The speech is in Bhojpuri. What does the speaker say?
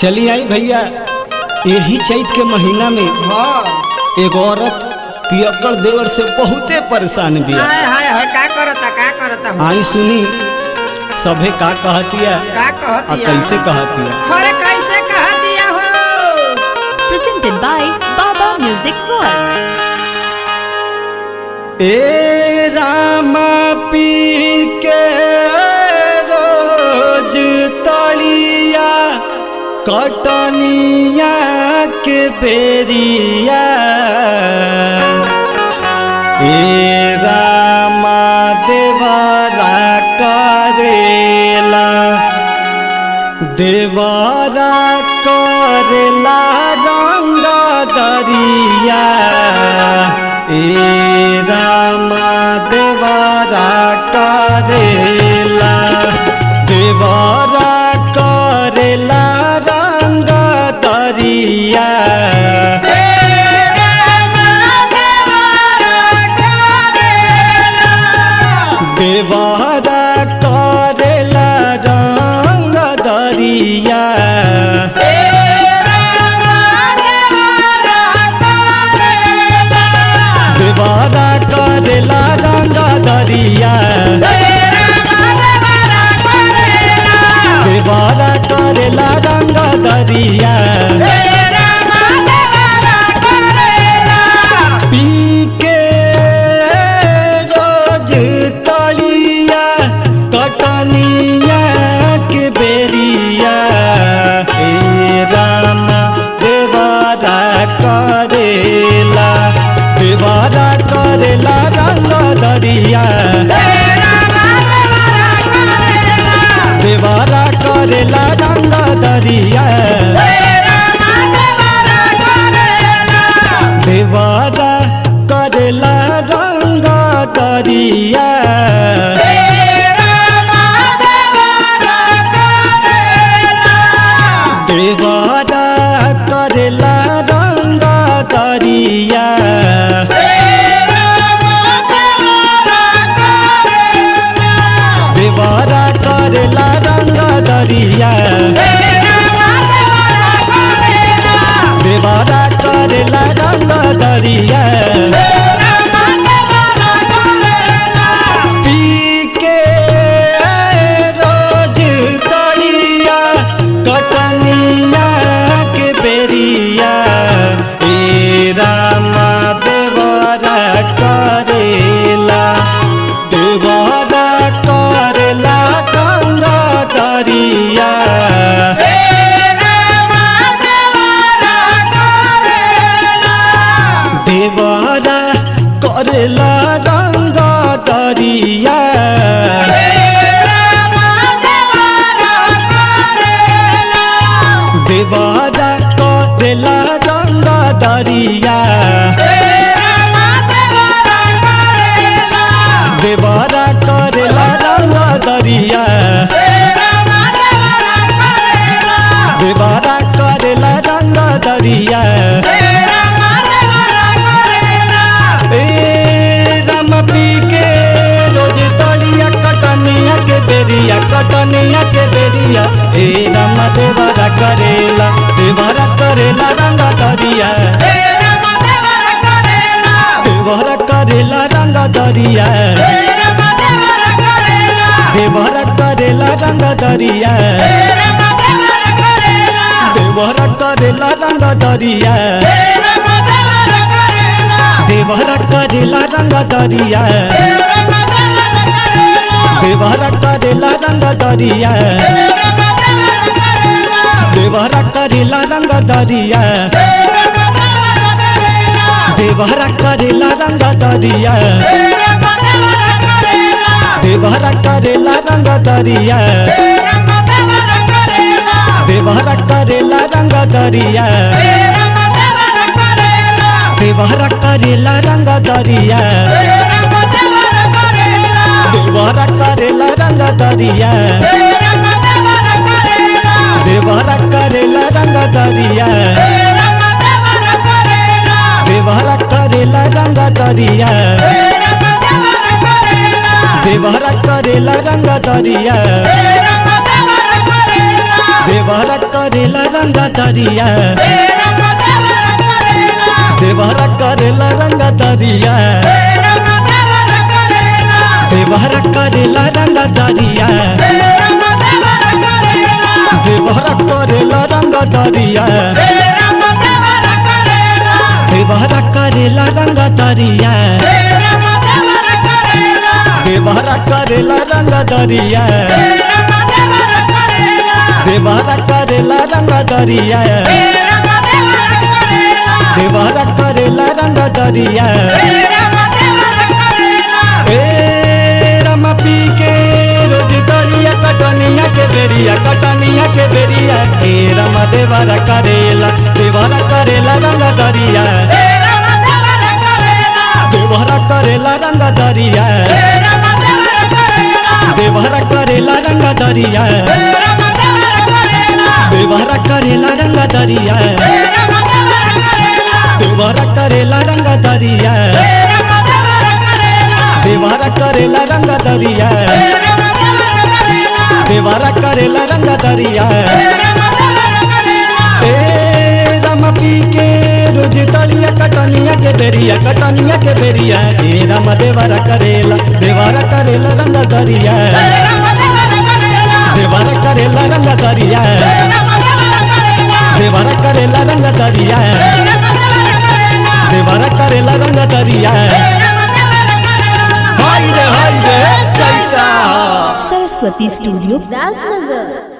चली आई भैया यही चैत के महीना में हाँ एगो औरत पियक्कड़ देवर से बहुते परेशान बिया हाय हाय हाय का करता का करता हूँ आई सुनी सभे का कहतिया का आ कहतिया कैसे कहतिया अरे कैसे कह दिया हो presented by Baba Music World. ए रामा पी के रोज तलिया कटनिया के बेरिया ए रामा देवरा करेला देवरा करेला रंग दरिया ए रामा देवरा करेला देवरा करेला रंग दरिया देवरा करेला रंग दरिया देवरा करेला रंग दरिया देवरा करेला रंग दरिया पी के रोज तलिया कटनिया के बेरिया हे रामा देवारा करेला देवारा करेला रंग दरिया देवारा करेला रंग दरिया देवारा करेला रंग दरिया देवारा करेला रंग दरिया देवारा करेला रंग दरिया देवारा करेला रंग दरिया पी के रोज तलिया कटनिया के बेरिया ए रामा देवरा करेला देवरा करेला गंगा दरिया देवरा करेला रंग दरिया देवरा करेला रंग दरिया देवरा करेला रंग दरिया देवरा करेला रंग दरिया ए राम पी के रोज तलिया कटनिया के बेरिया कटनिया के बेरिया ए राम देवरा करेला देवरा करेला रंग दरिया देवरा करेला रंग दरिया देवरा करेला रंग दरिया देवरा करेला रंग दरिया देवरा करेला रंग दरिया देवरा करेला रंग दरिया देवरा करेला रंग दरिया देवरा करेला रंग दरिया देवरा करेला रंग दरिया देवरा करेला रंग दरिया देवरा करेला रंग दरिया देवरा करेला रंग दरिया देवरा करेला रंग दरिया देवरा करेला रंग दरिया देवरा करेला रंग दरिया देवरा करेला रंग दरिया देवरा करेला रंग दरिया देवरा करेला रंग दरिया देवरा करेला रंग दरिया देवरा करेला रंग दरिया देवरा करेला रंग दरिया देवरा करेला रंग दरिया देवरा करेला रंग दरिया ए रमा पी के रोज दरिया कटनिया के बेरिया कटनिया के बेरिया ए रमा देवरा करेला देवरा करेला रंग दरिया देवरा करेला रंग दरिया देवरा करेला रंग दरिया देवरा करेला रंग दरिया देवरा करेला रंग दरिया देवरा करेला रंग दरिया देवरा करेला रंग दरिया ए राम पी के रोज तलिया कटनिया के बेरिया कटनिया के बेरिया ए राम देवरा करेला देवरा करेला रंग दरिया देवरा करेला रंग दरिया देवरा करेला रंग दरिया देवरा करेला रंग दरिया हाय रे हाय रे चैता Saraswati Studio, राजनगर